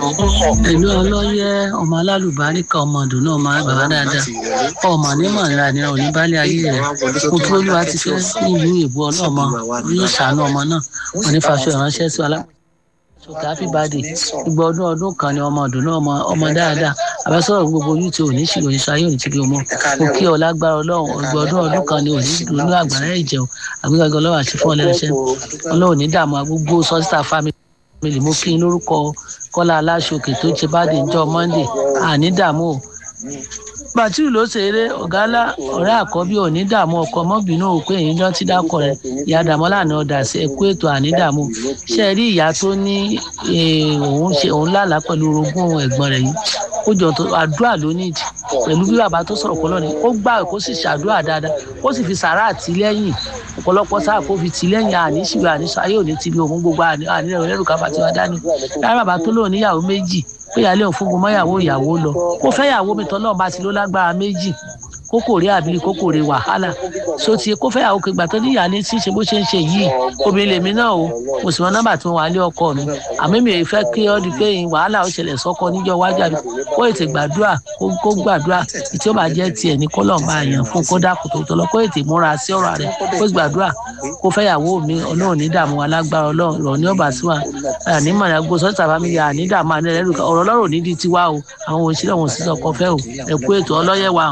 ìlú ọlọ́yẹ ọmọ alálùbáríkà ọmọ ọdún náà máa bàbá dáadáa ọmọ nímọ̀ nira ni òní bálé ayé rẹ̀ mo kí olúwa ti fẹ́ nílùú ìbú ọlọ́mọ yóò ṣàánú ọmọ náà wọn ní faṣọ ìránṣẹ́ sí alá sọkè happy birthday ìgbà ọdún ọdún kan ni ọmọ ọdún náà ọmọ dáadáa àbẹ́sọ̀rọ̀ gbogbo yìí tí òní ṣì òní ṣayé òní ti bí ọmọ mo kí ọ lágbára ọlọ́run ìgbà ọdún ọdún kan ni òní dùnú àgbàrá ìjẹun àgbégbàgbọ́ ọlọ́run àti fún ọlẹ́rẹsẹ́ ọlọ́run ní dààmú agbógbó sọ́sítà family mo kí n lórúkọ kọ́lá aláṣọkè tó ṣe bá dé njọ́ monday àní dààmú o bàtírù ló ṣeré ọ̀gá ńlá ọ̀rẹ́ àkọ́bí òní dààmú ọkọ mọ́bìnú òpé èyí lọ́n ti dákọ̀ rẹ̀ ìyá dàmọ́lá ní ọ̀dà sí ẹ̀kú ètò àní dààmú ṣe rí ìyá tó ní òun ṣe òun lálàá pẹ̀lú orogún ẹ̀gbọ́n rẹ̀ yìí ó jọ tó àdúrà ló ní ìdí pẹ̀lú bí bàbá tó sọ̀rọ̀ pọ̀ lọ́ni ó gbà kó sì ṣàdúrà dáadáa kó sì fi sàrà àtìlẹ́yìn ọ̀pọ̀lọpọ̀ sáà kó fi tìlẹ́yìn àníṣìwé àníṣọ ayé òní ti bí òun gbogbo ànílẹ̀ òun lẹ́rù káfà tí wọ́n dání lára bàbá tó lóun níyàwó méjì pé ìyáálé òun fún gbọmọyàwó ìyàwó lọ kó fẹ́ yàwó mi tọ́ náà bá ti ló lágbára méjì kókòrè àbílí kókòrè wàhálà so ti kó fẹ́ yàwó kẹgbà tó ní ìyáálé tí ń ṣe bó ṣe ń ṣe yìí obìnrin lèmi náà o mo sì mọ nọ́mbà tí mo wà lé ọkọ mi àmì mi ò fẹ́ kí ọ́ di pé wàhálà ó ṣẹlẹ̀ sọ́kọ níjọ́ wájú àbí kó ètè gbàdúrà kó gbàdúrà tí ó bá jẹ́ tiẹ̀ ní kọ́lọ̀ máa yàn fún kó dákun tó tọ́lọ́ kó ètè múra sí ọ̀rọ̀ rẹ̀ kó gbàdúrà kó fẹ́ yàwó mi ọlọ́run ní dààmú alágbára ọlọ́run rọ̀ ní ọ̀bà síwá àní mọ̀nà gbogbo sọ́sítà fámìlì àní dààmú àní ẹ̀rọ ọ̀rọ̀ ọlọ́run ní di tiwa o àwọn òṣìṣẹ́ wọn òṣìṣẹ́ ọkọ̀ fẹ́ o ẹ̀kú ètò ọlọ́yẹ̀ wa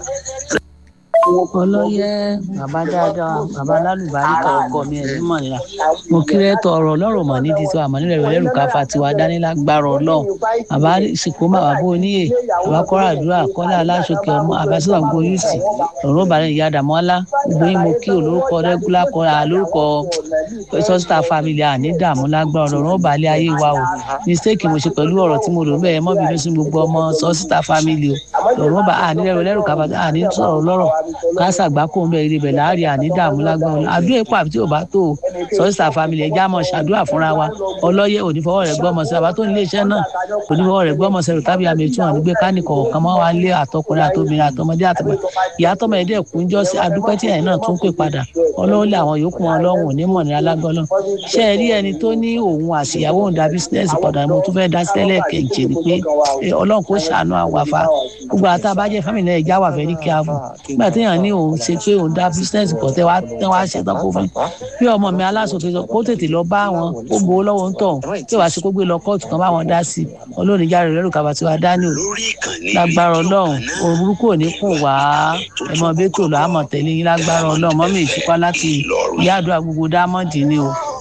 ọlọ́yẹ bàbá dáadáa bàbá lálùbáríkà ọkọ mi ẹ̀mí mọ̀nìyà mo kírẹ́ tọ ọ̀rọ̀ ọlọ́rọ̀ mọ̀ ní títí àmọ́ nílẹ̀ rẹ̀ lẹ́rù káfa tiwa dánilágbára ọlọ́run bàbá ìsìnkú bàbá bó oníyè bàbá kọ́ra àdúrà kọ́lá aláṣọkẹ́ ọmọ àbẹ́sọ̀rọ̀ gbogbo yùtì ọ̀rọ̀ bàrẹ̀ ìyá dàmọ́lá gbogbo yín mo kí olórúkọ rẹ́gúlá kọ́ra lórúkọ sọ́sítà family àní dààmú lágbára ọ̀rọ̀ balẹ̀ ayé wa o mistake mo ṣe pẹ̀lú ọ̀rọ̀ tí mo lò bẹ́ẹ̀ mọ́ bínú sí gbogbo ọmọ sọ́sítà family o ọ̀rọ̀ bá àní lẹ́rù káfa àní sọ̀rọ̀ lọ́rọ̀ kásà gbáko ń bẹ eré bẹ láàrin àní dààmú lágbára àdúrà èpò àbí tí ò bá tó sọ́sítà family ẹ̀já mọ̀ ṣàdúrà fúnra wa ọlọ́yẹ onífọwọ́ rẹ̀ gbọ́mọ sí àbá tó ní iléeṣẹ́ náà onífọwọ́ rẹ̀ gbọ́mọ sí tàbí àmì ètò hàn nígbẹ́ káníkọ̀ ọ̀kan mọ́ wa lé àtọkùnrin àtobìnrin àtọmọdé àtọmọ ìyá tọmọ ẹ̀dẹ́ kúnjọ́ sí adúpẹ́ tí ẹ̀yìn náà tún pè padà ọlọ́run lé àwọn yòókù wọn lọ́hùn onímọ̀ ní alágbọ́lọ́ ṣé ẹ rí ẹni tó ní òun àtìyàwó òun da bísínẹ́sì padà mo tún fẹ́ dá sílẹ̀ kẹ̀jẹ̀ ni pé ọlọ́run kò ṣàánú àwàfà gbogbo àtàbàjẹ́ fámìlì ẹ̀já wà fẹ́ rí kí a fún nígbà téèyàn ní òun ṣe pé òun dá bísínẹ́sì pọ̀ tẹ́ wá ṣe tán kó fún bí ọmọ mi aláṣọfin sọ kó tètè lọ bá wọn kó gbowó lọ́wọ́ ń tọ̀ tí wàá ṣe kó gbé lọ kóòtù kan bá wọn dá sí olóòní járe rẹ́rù kaba tí wàá dání o lágbára ọlọ́run orúkú ò ní kùn wá ẹmọ bẹ́tò lọ àmọ̀ tẹ̀lé yín lágbára ọlọ́run mọ́mí ìtúpá láti ìyá àdúrà gbogbo dámọ̀dì ni o